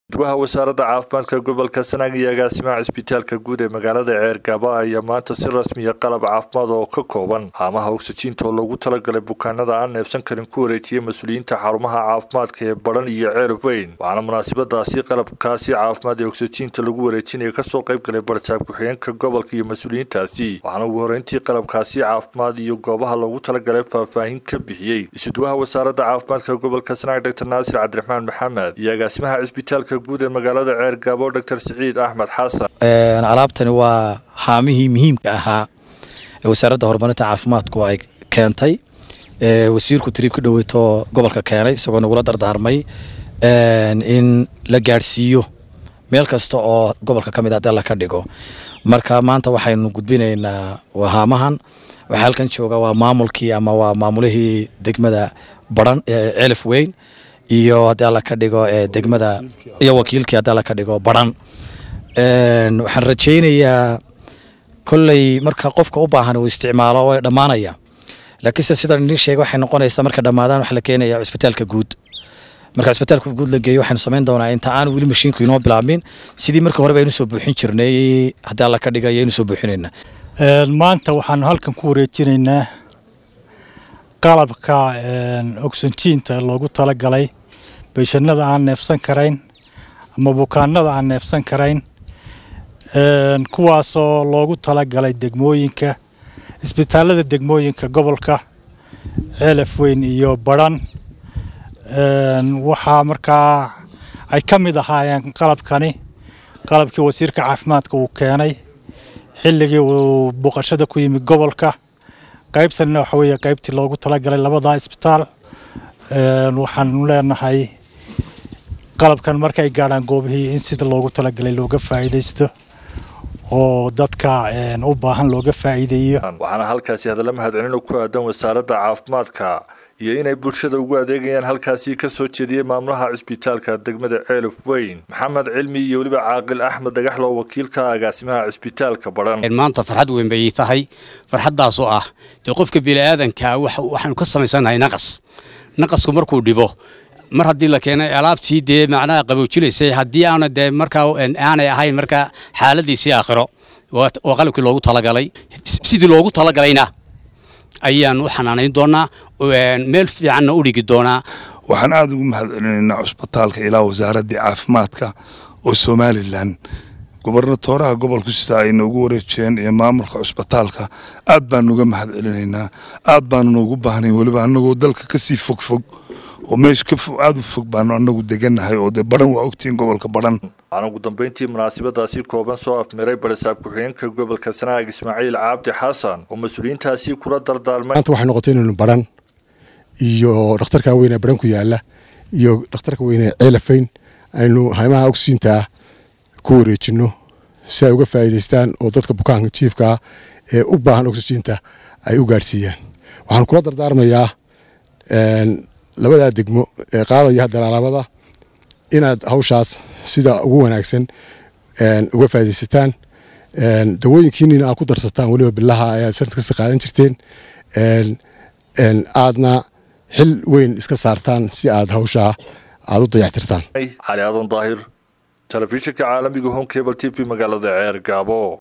gudwaha wasaaradda caafimaadka gobolka sanaag iyo agaasimaha cisbitaalka guud ee magaalada ceergaba ayaa maanta si rasmiya qalab caafimaad oo ka kooban haamaha ogsajiinta oo loogu talagalay bukaanada aan neebsan karin ku wareejiyay mas-uuliyiinta xarumaha caafimaadka ee badhan iyo ceerab weyn waxaana munaasabadaasi qalabkaasi caafimaad ee ogsajiinta lagu wareejinaya kasoo qayb galay barsaab ku-xigeenka gobolka iyo mas-uuliyiintaasi waxaana ugu horreyntii qalabkaasi caafimaad iyo goobaha loogu talagalay faahfaahin ka bixiyey isudwaha wasaaradda caafimaadka gobolka sanaag dr naasir cabdiraxmaan maxamed iyo agaasimaha cisbitaalka guud ee magaalada ceergaabo dr siciid axmed xasan alaabtani waa haamihii muhiimka ahaa ee wasaaradda horumarinta caafimaadku ay keentay wasiirku tiriib ka dhoweyto gobolka keenay isagoo nagula dardaarmay in la gaadhsiiyo meel kasta oo gobolka ka mid a dalla ka dhigo marka maanta waxaynu gudbinaynaa haamahan waxaa halkan jooga waa maamulkii ama waa maamulihii degmada baran ee celif weyn iyo haddii alla ka dhigo degmada iyo wakiilkii haddii alla ka dhigo baran waxaan rajaynayaa kolley marka qofka u baahan uu isticmaalo way dhammaanaya laakiinse sidan idin sheegay waxay noqonaysaa marka dhammaadaan waxaa la keenaya cisbitaalka guud marka cisbitaalka guud la geeyo waxaynu samayn doonaa inta aan weli mashiinku inoo bilaabmin sidii marka horeba aynu soo buuxin jirnay haddii alla ka dhiga ayaynu soo buuxinaynaa maanta waxaanu halkan ku wareejinaynaa qalabka ogsanjiinta loogu talagalay beeshanada aan neefsan karayn ama bukaanada aan neefsan karayn kuwaasoo loogu talagalay degmooyinka isbitaalada degmooyinka gobolka ceelaf weyn iyo badhan waxaa markaa ay ka mid ahaayeen qalabkani qalabkii wasiirka caafimaadka uu keenay xilligii uu booqashada ku yimid gobolka qaybtanina waxa weeye qaybtii loogu talagalay labadaa isbitaal waxaanu leenahay qalabkan markay gaadhaan goobihii in sida loogu talagalay looga faa'iidaysto oo dadka u baahan looga faa'iideeyo waxaana halkaasi hadalla mahadcelin ku aadan wasaaradda caafimaadka iyo inay bulshada ugu adeegayaan halkaasi ka soo jeediyey maamulaha cisbitaalka degmada ceelif weyn maxamed cilmi iyo weliba caaqil axmed dhagaxlo wakiilka agaasimaha cisbitaalka badhan maanta farxad weyn bay tahay farxaddaasoo ah dee qofka bini'aadankaa waxaanu ka samaysannahay naqas naqasku markuu dhibo mar haddii la keenay alaabtii dee macnaha qaboojinaysay haddii aana dee markaa aanay ahayn markaa xaaladiisii aakhiro oo qalabkii loogu talagalay sidii loogu talagalayna ayaan u xanaanayn doonaa meel fiicanna u dhigi doonaa waxaan aada ugu mahadcelinaynaa cusbitaalka ilaa wasaaraddii caafimaadka oo somalilan gobernatooraha gobolku sida ay noogu wareejiyeen iyo maamulka cusbitaalka aad baanu uga mahadcelinaynaa aad baanu noogu baahnayn weliba annagoo dalka kasii fogfog oo meesha ka aada u fog baanu annagu degannahay oo dee badhan waa ogtihiin gobolka badhan waxaana ugu dambeyntii munaasabadaasi kooban soo afmiray barisaab ku-xigeenka gobolka sanaag ismaaciil cabdi xasan oo mas-uuliyiintaasi kula dardaarmay maanta waxay noqotay inaynu badhan iyo dhakhtarka weyn ee badhan ku yaala iyo dhakhtarka weyn ee ceelafayn aynu haymaha ogsiintaa ku wareejinno si ay uga faa'iidaystaan oo dadka bukaanka jiifka ah ee u baahan oksijiinta ay u gaadhsiiyaan waxaan kula dardaarmayaa labadaa degmo ee qaadaya haddana alaabada inaad hawshaas sida ugu wanaagsan uga faaidaysataan dawooyinkiinina aad ku darsataan weliba bilaha ayaad sanad kasta qaadan jirteen aadna xil weyn iska saartaan si aad hawshaa aad u dayactirtaan cali aadan daahir telefishinka caalamiga home cable t v magaalada ceer gaabo